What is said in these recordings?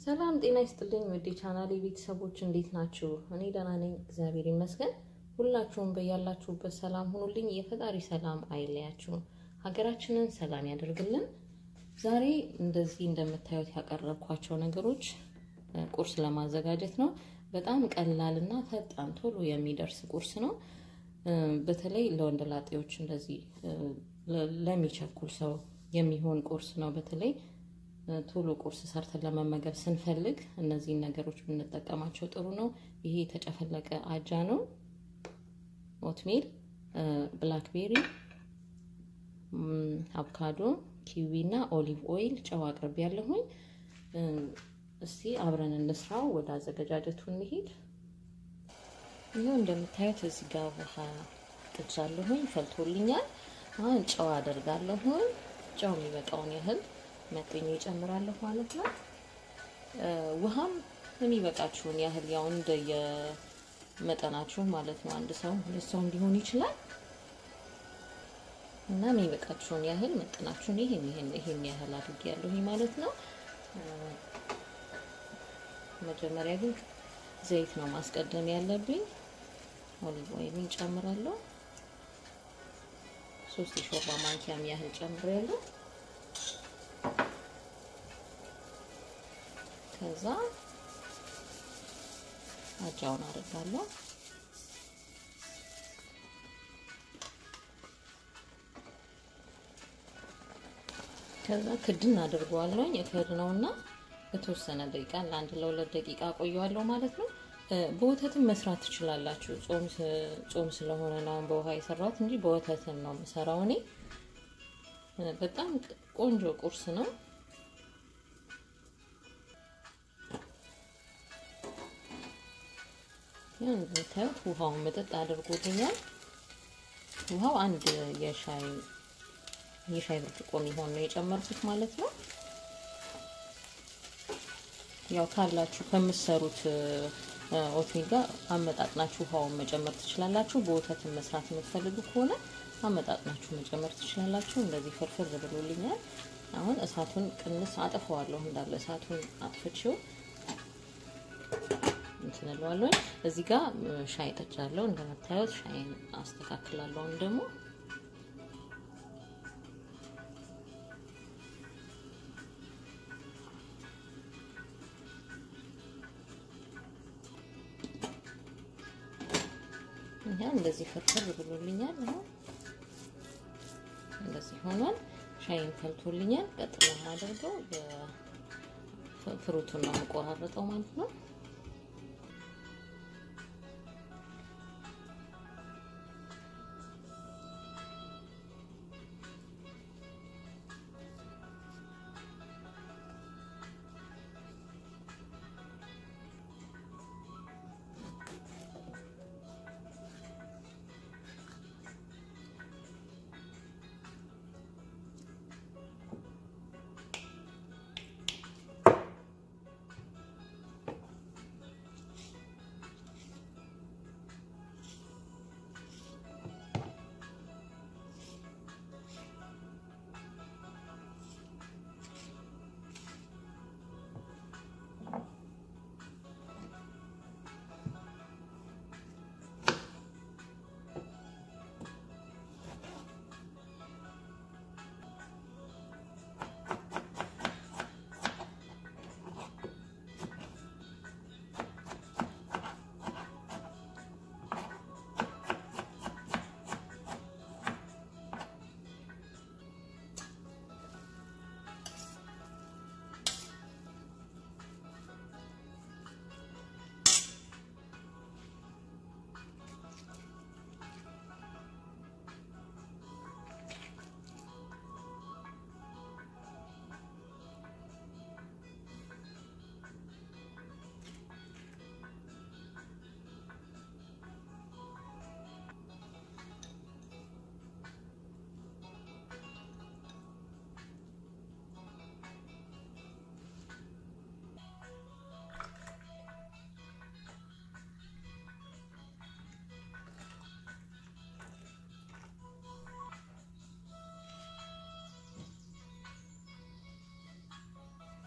ሰላም ጤና ይስጥልኝ ውድ ቻናሌ ቤተሰቦች እንዴት ናችሁ? እኔ ደህና ነኝ፣ እግዚአብሔር ይመስገን። ሁላችሁም በያላችሁበት ሰላም ሁኑልኝ። የፈጣሪ ሰላም አይለያችሁ፣ ሀገራችንን ሰላም ያደርግልን። ዛሬ እንደዚህ እንደምታዩት ያቀረብኳቸው ነገሮች ቁርስ ለማዘጋጀት ነው። በጣም ቀላል እና ፈጣን ቶሎ የሚደርስ ቁርስ ነው። በተለይ ለወንደላጤዎች እንደዚህ ለሚቸኩል ሰው የሚሆን ቁርስ ነው። በተለይ ቶሎ ቁርስ ሰርተን ለመመገብ ስንፈልግ እነዚህን ነገሮች ብንጠቀማቸው ጥሩ ነው። ይሄ የተጨፈለቀ አጃ ነው፣ ኦትሜል፣ ብላክቤሪ፣ አቮካዶ፣ ኪዊ እና ኦሊቭ ኦይል፣ ጨው አቅርቤ ያለሁኝ። እስቲ አብረን እንስራው። ወደ አዘገጃጀቱ እንሂድ። ይኸው እንደምታዩት እዚህ ጋር ውሃ ጥጃለሁኝ፣ ፈልቶልኛል። አሁን ጨው አደርጋለሁኝ። ጨው የሚበቃውን ያህል መጠኝ ይጨምራለሁ ማለት ነው። ውሃም የሚበቃችሁን ያህል ያው እንደ የመጠናችሁ ማለት ነው። አንድ ሰው ሁለት ሰው ሊሆን ይችላል እና የሚበቃችሁን ያህል መጠናችሁን ይሄን ይሄን ይሄን ያህል አድርጌያለሁ ማለት ነው። መጀመሪያ ግን ዘይት ነው ማስቀደም ያለብኝ። ኦሊቭ ኦይልን ጨምራለሁ። ሶስት የሾርባ ማንኪያም ያህል ጨምሬያለሁ። ከዛ አጃውን አደርጋለሁ። ከዛ ክድን አድርገዋለሁ። የከድነውና በተወሰነ ደቂቃ ለአንድ ለሁለት ደቂቃ ቆየዋለሁ ማለት ነው። በወተትም መስራት ትችላላችሁ። ጾም ስለሆነ ነው በውሃ የሰራሁት እንጂ በወተትም ነው የምሰራው እኔ። በጣም ቆንጆ ቁርስ ነው። እንደምታዩት ውሃውን መጠጥ አድርጎልኛል። ውሃው አንድ የሻይ የሻይ ብርጭቆ የሚሆን ነው የጨመርኩት ማለት ነው። ያው ካላችሁ ከምትሰሩት ኦትሚል ጋር አመጣጥናችሁ ውሃውን መጨመር ትችላላችሁ። በወተትን መስራት የምትፈልጉ ከሆነ አመጣጥናችሁ መጨመር ትችላላችሁ። እንደዚህ ፍርፍር ብሎልኛል። አሁን እሳቱን ቅንስ አጥፈዋለሁ። እንዳለ እሳቱን አጥፍቼው እንትን እለዋለሁ። እዚህ ጋር ሻይ ጠጫለሁ። እንደምታዩት ሻይን አስተካክላለሁ። አሁን ደግሞ ይሄ እንደዚህ ፍርፍር ብሎልኛል። አሁን እንደዚህ ሆኗል። ሻይን ፈልቶልኛል። ቀጥሎ የማደርገው ፍሩቱን ነው የምቆራረጠው ማለት ነው።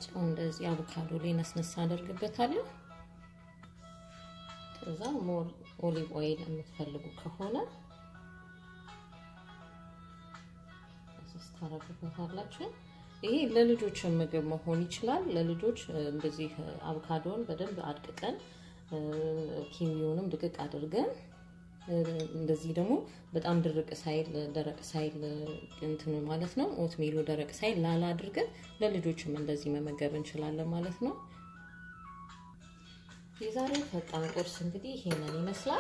ጨው እንደዚህ አቮካዶ ላይ ነስነሳ አደርግበታለሁ። ከዛ ሞር ኦሊቭ ኦይል የምትፈልጉ ከሆነ ታረጉበታላችሁ። ይሄ ለልጆች ምግብ መሆን ይችላል። ለልጆች እንደዚህ አቮካዶን በደንብ አድቅቀን ኪዊውንም ድቅቅ አድርገን እንደዚህ ደግሞ በጣም ድርቅ ሳይል ደረቅ ሳይል እንትኑ ማለት ነው። ኦትሜሉ ደረቅ ሳይል ላላ አድርገን ለልጆችም እንደዚህ መመገብ እንችላለን ማለት ነው። የዛሬው ፈጣን ቁርስ እንግዲህ ይሄንን ይመስላል።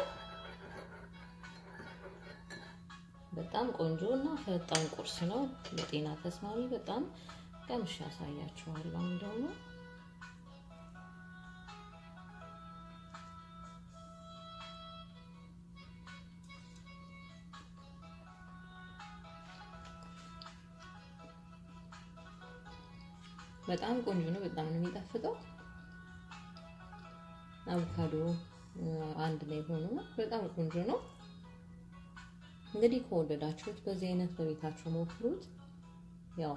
በጣም ቆንጆ እና ፈጣን ቁርስ ነው። ለጤና ተስማሚ በጣም ቀምሼ ያሳያችኋለሁ። አሁን ደግሞ በጣም ቆንጆ ነው። በጣም ነው የሚጣፍጠው። አቮካዶ አንድ ላይ ሆኖ በጣም ቆንጆ ነው። እንግዲህ ከወደዳችሁት በዚህ አይነት በቤታችሁ ሞክሩት። ያው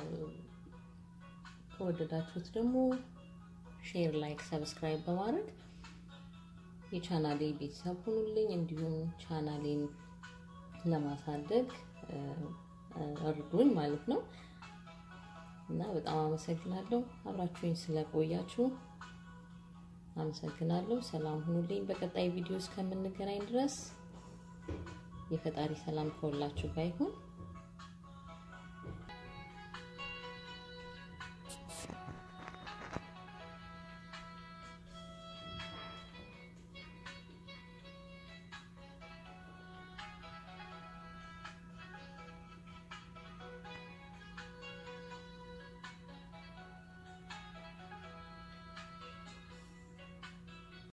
ከወደዳችሁት ደግሞ ሼር፣ ላይክ፣ ሰብስክራይብ በማድረግ የቻናሌ ቤተሰብ ሁኑልኝ። እንዲሁም ቻናሌን ለማሳደግ እርዱኝ ማለት ነው እና በጣም አመሰግናለሁ አብራችሁኝ ስለቆያችሁ አመሰግናለሁ። ሰላም ሁኑልኝ። በቀጣይ ቪዲዮ እስከምንገናኝ ድረስ የፈጣሪ ሰላም ከሁላችሁ ጋር ይሁን።